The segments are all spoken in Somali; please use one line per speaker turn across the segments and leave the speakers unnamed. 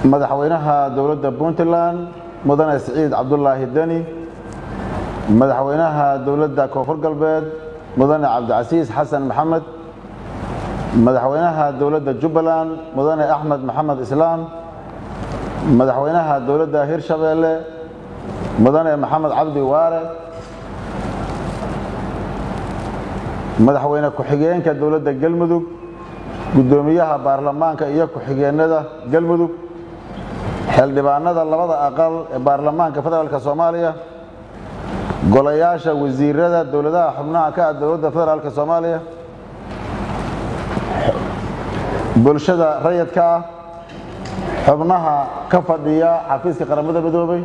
madaxweynaha dowladda puntland mudane siciid cabdulaahi deni madaxweynaha dowladda koonfur galbeed mudane cabdicasiis xasan maxamed madaxweynaha dowladda jubbaland mudane axmed maxamed islaam madaxweynaha dowladda hirshabeelle mudane maxamed cabdi waare madaxweyne ku-xigeenka dowladda galmudug guddoomiyaha baarlamaanka iyo ku-xigeenada galmudug xildhibaanada labada aqal ee baarlamaanka federaalk soomaaliya golayaasha wasiirada dowladaha xubnaha ka ah dowladda federaalk soomaaliya bulshada rayidka ah xubnaha ka fadhiya xafiiska qaramada midoobay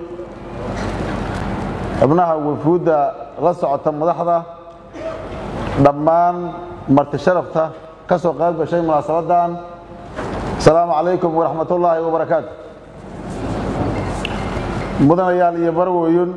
xubnaha wafuudda la socota madaxda dhammaan marti sharafta ka soo qayb gashay munaasabadan asalaamu calaykum waraxmat ullaahi wabarakaatu mudanayaal iyo barwoyun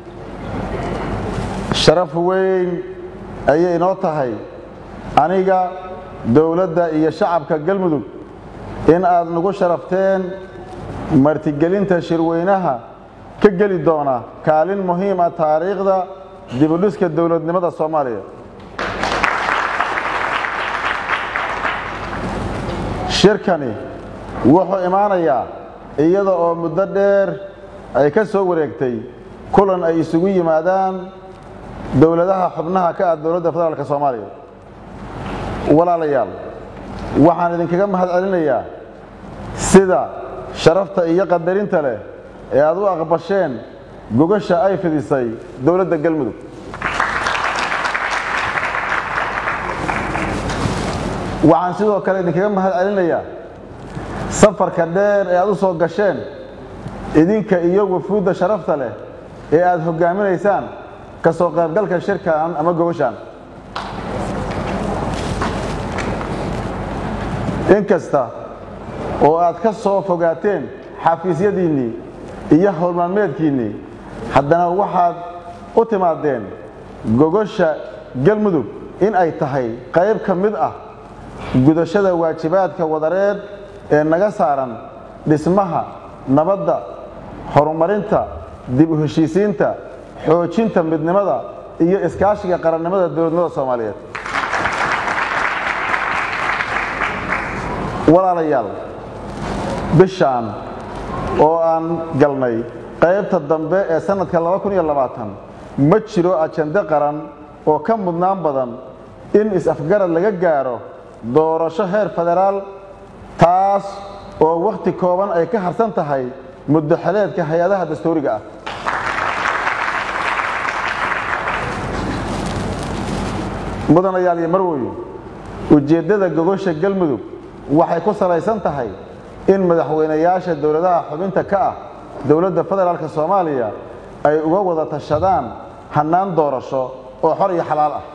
sharaf weyn ayay inoo tahay aniga dowladda iyo shacabka galmudug in aad nagu sharafteen martigelinta shirweynaha ka geli doona kaalin muhiima taariikhda dibudhiska dowladnimada soomaaliya shirkani wuxuu imaanayaa iyada oo muddo dheer ay ka soo wareegtay kulan ay isugu yimaadaan dowladaha xubnaha ka ah dowladda federaalk soomaaliya walaalayaal waxaan idinkaga mahad celinayaa sida sharafta iyo qadarinta leh ee aad u aqbasheen gogasha ay fidisay dowladda galmudug waxaan sidoo kale idinkaga mahad celinayaa safarka dheer ee aad u soo gasheen idinka iyo wafuudda sharafta leh ee aad hoggaaminaysaan ka soo qaybgalka shirkan ama gogashaan inkasta oo aad ka soo fogaateen xafiisyadiinnii iyo howlmaalmeedkiinnii haddana waxaad u timaadeen gogosha galmudug in ay tahay qayb ka mid ah gudashada waajibaadka wadareed ee naga saaran dhismaha nabadda horumarinta dib u heshiisiinta xoojinta midnimada iyo iskaashiga qarannimada dowladnimada soomaaliyeed walaalayaal bishaan oo aan galnay qaybta dambe ee sannadka ma jiro ajande qaran oo ka mudnaan badan in is-afgarad laga gaaro doorasho heer federaal taas oo wakhti kooban ay ka harsan tahay muddo xeleedka hay-adaha dastuuriga ah mudanayaal iyo marwoye ujeeddada gogosha galmudug waxay ku salaysan tahay in madaxweynayaasha dowladaha xubinta ka ah dowladda federaalk soomaaliya ay uga wada tashadaan hannaan doorasho oo xor iyo xalaal ah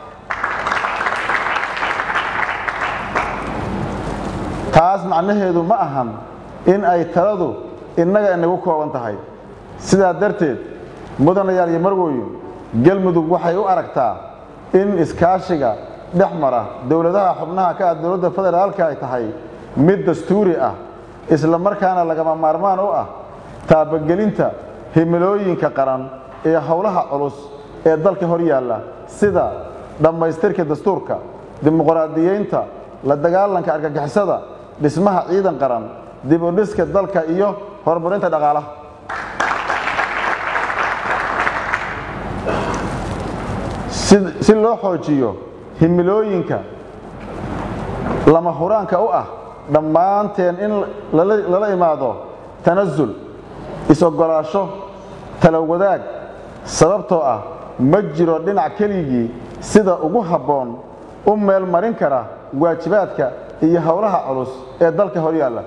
taas macnaheedu ma ahan in ay taladu innaga inagu kooban tahay sidaa darteed mudanayaal iyo marwoyin galmudug waxay u aragtaa in iskaashiga dhex mara dowladaha xubnaha ka ah dowladda federaalka ay tahay mid dastuuri ah isla markaana lagama maarmaan u ah taabagelinta himilooyinka qaran ee howlaha culus ee dalka hor yaalla sida dhammaystirka dastuurka dimuqraadiyeynta la dagaalanka argagixisada dhismaha ciidan qaran dib u dhiska dalka iyo horumarinta dhaqaalaha si loo xoojiyo himilooyinka lama huraanka u ah dhammaanteen in lala imaado tanasul is-ogolaasho tala wadaag sababtoo ah ma jiro dhinac keligii sida ugu habboon u meel marin kara waajibaadka iyo howlaha culus ee dalka hor yaalla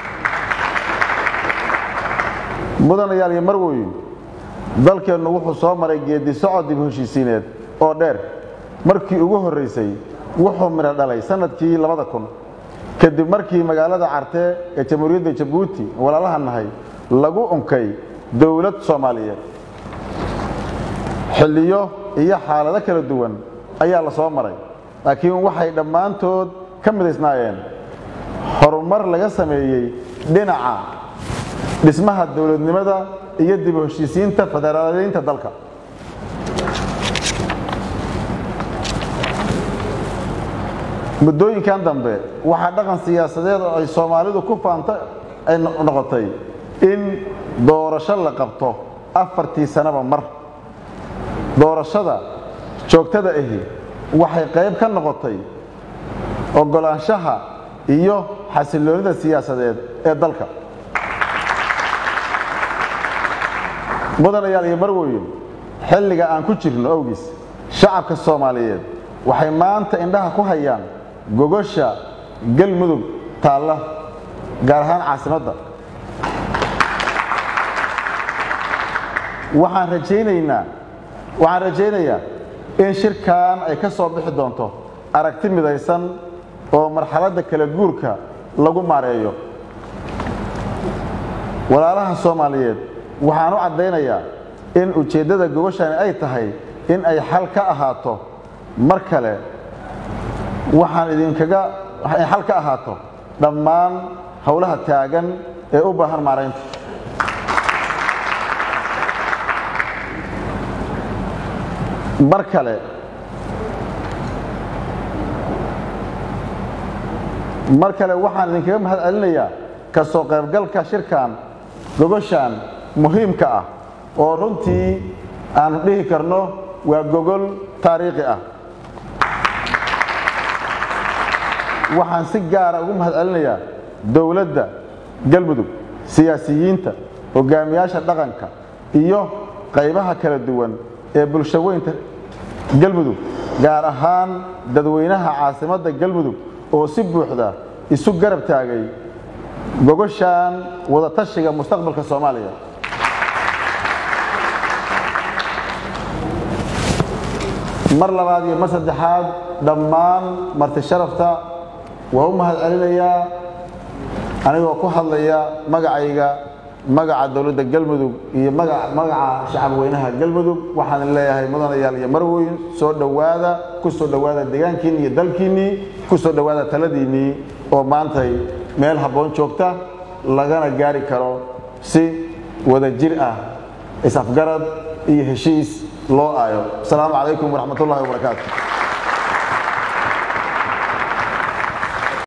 mudanayaal iyo marwoyin dalkeennu wuxuu soo maray geeddi socod dib heshiisiineed oo dheer markii ugu horraysay wuxuu midho dhalay sannadkii labada kun kadib markii magaalada cartee ee jamhuuriyadda jabuuti walaalaha nahay lagu unkay dowlad soomaaliyeed xilliyo iyo xaalado kala duwan ayaa la soo maray laakiin waxay dhammaantood ka midaysnaayeen horumar laga sameeyey dhinaca dhismaha dowladnimada iyo dib u heshiisiinta federaaleynta dalka muddooyinkan dambe waxaa dhaqan siyaasadeed oo ay soomaalidu ku faanta ay noqotay in doorasho la qabto afartii sanaba mar doorashada joogtada ahi waxay qayb ka noqotay oggolaanshaha iyo xasilloonida siyaasadeed ee dalka mudanayaal iyo marwoyin xilliga aan ku jirno awgiis shacabka soomaaliyeed waxay maanta indhaha ku hayaan gogosha galmudug taalla gaar ahaan caasimadda waxaan rajaynaynaa waxaan rajaynayaa in shirkan ay ka soo bixi doonto aragti midaysan oo marxaladda kala guurka lagu maareeyo walaalaha soomaaliyeed waxaan u caddaynayaa in ujeeddada gogoshani ay tahay in ay xal ka ahaato mar kale waxaan idinkaga ay xal ka ahaato dhammaan howlaha taagan ee u baahan maaraynta mar kale mar kale waxaan idinkaga mahad celinayaa ka soo qaybgalka shirkan gogoshan muhiimka ah oo runtii aanu dhihi karno waa gogol taariikhi ah waxaan si gaara ugu mahad celinayaa dowladda galmudug siyaasiyiinta hogaamiyaasha dhaqanka iyo qaybaha kala duwan ee bulshaweynta galmudug gaar ahaan dadweynaha caasimadda galmudug oo si buuxda isu garab taagay gogoshan wadatashiga mustaqbalka soomaaliya mar labaad iyo mar saddexaad dhammaan marti sharafta waa u mahad celinayaa anigoo ku hadlaya magacayga magaca dowladda galmudug iyo magaca shacab weynaha galmudug waxaan leeyahay mudanayaal iyo marweyn soo dhowaada ku soo dhowaada deegaankiinni iyo dalkiinnii ku soo dhowaada taladiinnii oo maantay meel habboon joogta lagana gaari karo si wada jir ah is-afgarad iyo heshiis loo aayo asalaamu calaykum waraxmat ullahi wabarakaatu